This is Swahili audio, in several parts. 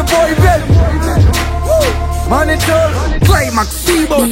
Talanta boy baby Woo! Monitor Climax Sibo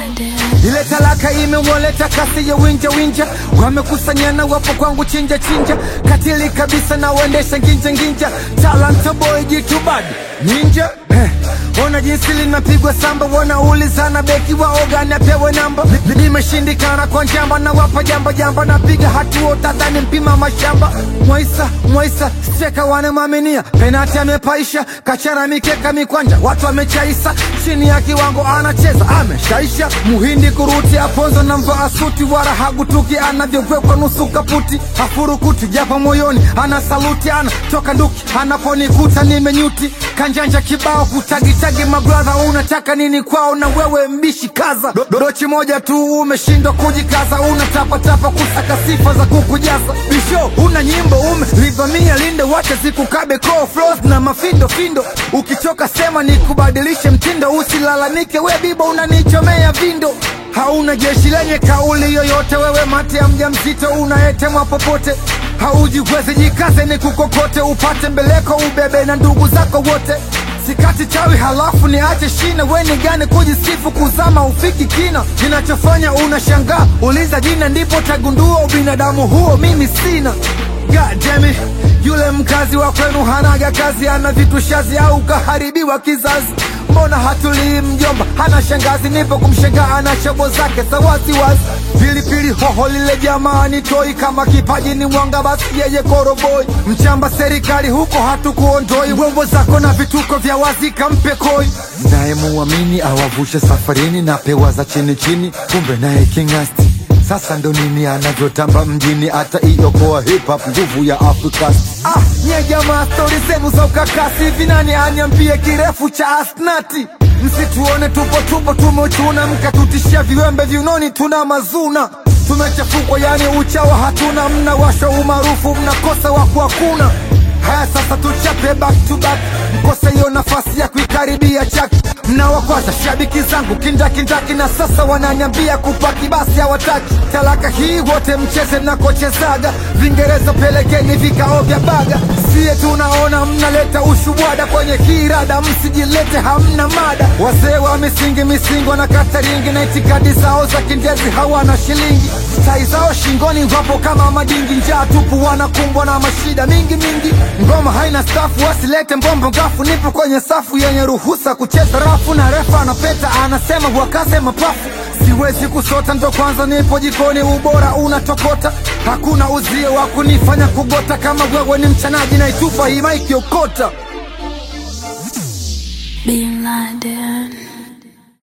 ile talaka imewaleta kasi ya winja winja, wamekusanyana wapo kwangu chinja chinja, katili kabisa na waendesha nginja nginja, talanta boy jitu bad ninja eh. Ona jinsi linapigwa samba, wanaulizana beki wa ogani apewe namba. Ni- Nimeshindikana kwa njamba, na wapa jamba jamba, napiga hatua utadhani mpima mashamba. Mwaisa Mwaisa steka wanamwaminia, penati amepaisha, kachana mikeka mikwanja, watu wamechaisa, chini ya kiwango anacheza, ameshaisha. Muhindi kuruti aponzo na mvaa suti, wala hagutuki anavyowekwa nusu kaputi, hafurukuti japo moyoni ana saluti, ana toka nduki anaponikuta nimenyuti, kanjanja kibao kutagitagi, mabradha unataka nini kwao na wewe mbishi kaza, Do- dodochi moja tu umeshindwa kujikaza, unatapatapa kusaka sifa za kukujaza, bisho una nyimbo umelivamia linde, wacha zikukabe call flows na mafindo findo, ukichoka sema nikubadilishe mtindo, usilalamike we bibo unanichomea vindo hauna jeshi lenye kauli yoyote, wewe mate ya mjamzito unayetemwa popote, haujiwezi jikaze, ni kukokote upate mbeleko, ubebe na ndugu zako wote. Sikati chawi halafu niache shina, we ni gani kujisifu kuzama ufiki kina? Ninachofanya unashangaa, uliza jina ndipo tagundua ubinadamu huo mimi sina. God damn it. Yule mkazi wa kwenu hanaga kazi, ana vitu shazi au kaharibiwa kizazi. Mbona hatulii mjomba, hana shangazi, nipo kumshangaa, ana shobo zake za waziwazi. Pilipili hoho lile jamani, toi kama kipaji ni mwanga, basi yeye koroboi. Mchamba serikali huko hatukuondoi, wembo zako na vituko vya wazi kampe koi. Naye muamini awavushe safarini na pewa za chini chini, kumbe naye kingasti sasa ndo nini anavyotamba mjini, hata iokoa hip hop, nguvu ya Afrika. Ah, nye jamaa, stori zenu za ukakasi hivi, nani aniambie kirefu cha asnati? Msituone tupo tupo tumechuna, mkatutishia viwembe viunoni, tuna mazuna tumechafukwa, yani uchawa hatuna, mnawasha umaarufu, mnakosa waku hakuna. Haya sasa tuchape back to back, mkose hiyo nafasi ya kuikaribia chaki. Mnawakwaza shabiki zangu kindakindaki, na sasa wananiambia kupaki, basi hawataki talaka hii, wote mcheze mnakochezaga. Vingereza pelekeni vikao vya baga, siye tunaona mnaleta ushubwada kwenye kirada, msijilete hamna mada. Wazee wa misingi misingi wanakata ringi na itikadi zao za kindezi hawana shilingi, tai zao shingoni wapo kama madingi, njaa tupu wanakumbwa na mashida mingi mingi. Ngoma haina stafu, wasilete mbombo ngafu, nipo kwenye safu yenye ruhusa kucheza rafu, na refa anapeta anasema wakase mapafu siwezi kusota, ndo kwanza nipo jikoni, ubora unatokota, hakuna uzio wa kunifanya kugota. Kama wewe ni mchanaji, naitupa hii maiki okota. Bin Laden.